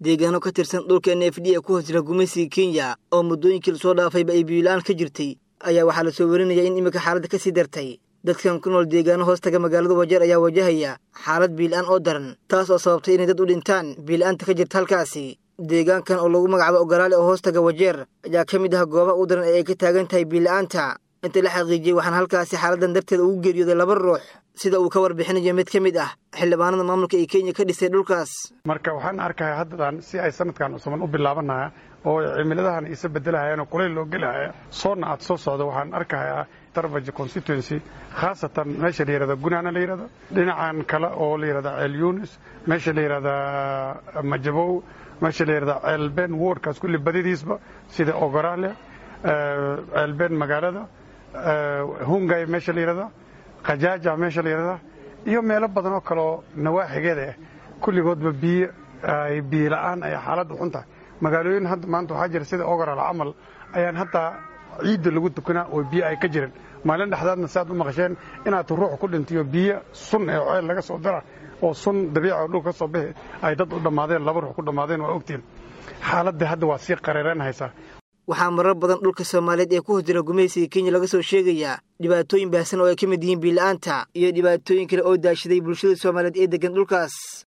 deegaano ka tirsan dhulka n f d ee ku hoos jira gumaysiga kenya oo muddooyinkii lasoo dhaafayba ay biyola-aan ka jirtay ayaa waxaa lasoo warinaya in iminka xaaladda ka sii dartay dadkan ku nool deegaano hoostaga magaalada wajeer ayaa wajahaya xaalad biila-aan oo daran taas oo sababtay inay dad u dhintaan biila-aanta ka jirta halkaasi deegaankan oo lagu magacaabo ogolaale oo hoostaga wajeer ayaa ka mid ah goobaha u daran ee ay ka taagan tahay biila-aanta inta la xaqiijiyey waxaan halkaasi xaaladan darteeda ugu geeriyooday laba ruux sida uu ka warbixinayo mid ka mid ah xildhibaanada maamulka ee kenya ka dhisay dhulkaas marka waxaan arkaya haddadan si ay sanadkan cusuban u bilaabanaya oo cimiladahan isa bedelahayaan oo kulayl loo gelahaya soonna aad soo socdo waxaan arkayaa darbaja constituency khaasatan meesha la yihahda gunaana la yihahda dhinacan kale oo la yihahda ceel yunis meesha la yihahda majabow meesha la yihahda ceelben wardkaas kulli badidiisba sida ogoraale ceelben magaalada hungay meesha la yihahda khajaaja meesha la yihahda iyo meelo badan oo kaleoo nawaaxigeeda ah kulligoodba biyo ay biyo la-aan ay xaaladda xun tahay magaalooyin hadda maanta waxaa jira sida ogoraal camal ayaan haddaa ciidda lagu tukanaa oo biyo ay ka jiran maalin dhexdaadna si aad u maqasheen inaad ruux ku dhintayo biyo sun ee ceel laga soo dara oo sun dabiica oo dhulka ka soo bixi ay dad u dhammaadeen laba ruux ku dhammaadeen waa ogtiin xaaladda hadda waa sii qareereen haysaa waxaa marar badan dhulka soomaaliyeed ee ku hoos jira gumaysiga kenya laga soo sheegayaa dhibaatooyin baahsan oo ay ka mid yihiin biila-aanta iyo dhibaatooyin kale oo daashaday bulshada soomaaliyeed ee deggan dhulkaas